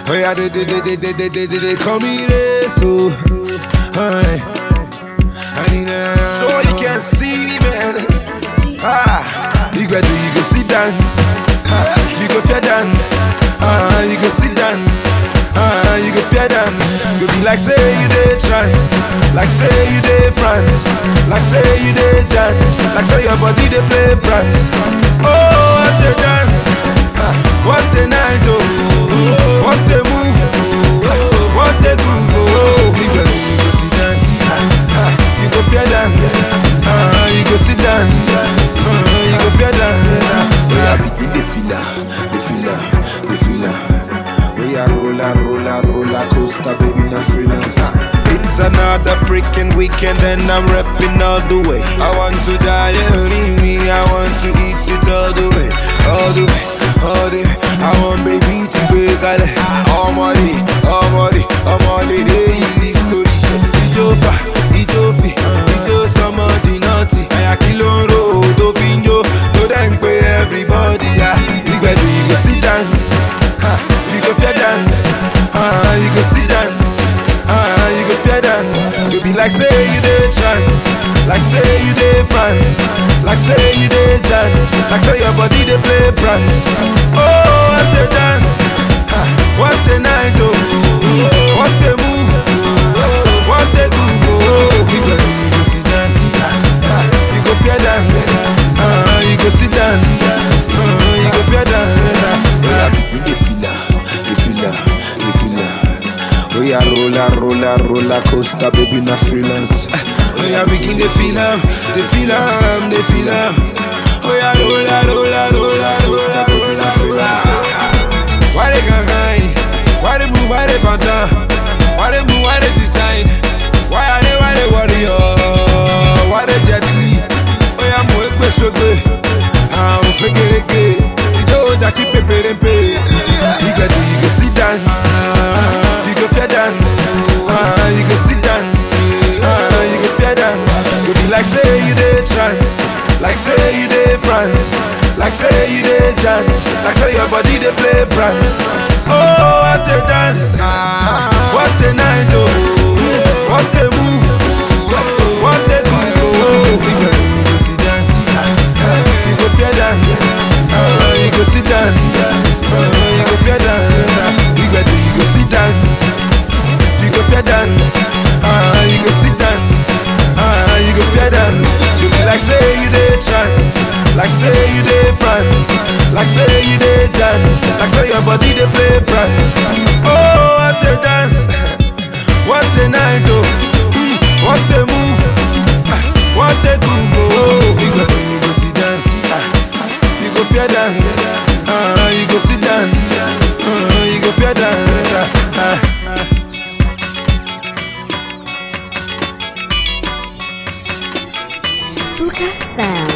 Oh yeah, they, they, they, they, they, they, they, they, they call me Reso. Aye. I need a so you can see me, man. Ah, you go do, you go see dance. Ah, you go fair dance. Ah, you go see dance. Ah, you go fair dance. You be like say you dey trance, like say you dey France, like say you dey jam, like say your body dey play prance. Oh, what a dance! Ah, what a night! Oh, what a move! Ah, what a groove! Oh, you go, you go see dance. Ah, you go fair dance. Ah, you go see dance. Ah, you go fair dance. So I begin the feel the feel the feel We are roller, roller, roller coaster, baby, not freelance. It's another freaking weekend and I'm repping all the way. I want to die, only me. I want to eat it all the way, all the way, all the way. I want baby to break all money, all money, all money. They live story. Ijofa, Ijofi, Ijo somebody naughty. Aya kiloro, do pinjo, do them pay everybody. Yeah, you go do, you go see dance. Ha, you go fair dance. Ah, you go see dance. Ah, you go fair dance. You be like say you dey trance, like say you dey France, like say you dey jam, like say your body dey play prance. Oh, what a dance! Ha, what a night! Oh, what a move! What a groove! Oh, you go do, you go see dance. Ah, you go fair dance. Ah, you go see dance. Ah, you go fair dance. Ah, you dey feel am, dey feel am, dey feel am. Oh yeah, roller, roller, roller coaster, baby, not freelance. Oh yeah, begin the feel am, the feel am, the feel am. Oh yeah, roller, roller, roller, roller, roller, roller. Why they can't hide? Why they move? Why they panda? Why they move? Why they design? Why are they? Why they warrior? Why they jet li? Oh yeah, mo ekpe sogbe. Ah, mo fekereke. Ijo oja ki peperempe. You go do, you go see dance. You go fair dance. Ah, you go see dance. Ah, you go fair dance. You be like say you dey trance, like say you dey France, like say you dey jam, like say your body dey play prance. Oh, what a dance! Ah, what a night! Oh, what a move! What a groove! Oh, you go, you go see dance. Ah, you go fair dance. Ah, you go see dance. Ah, you go fair dance. You go do, you go see dance. You go fair dance. Ah, you go see dance. Ah, you go fair dance. You be like say you dey trance, like say you dey France, like say you dey jam, like say your body dey play prance. Oh, what a dance! What a night! Oh, Mm, what a move! Ah, What a groove! Oh, you go, you go see dance. Ah, you go fair dance. Ah, you go see dance. Ah, you go fair dance. Ah, ah. Fuka Sound.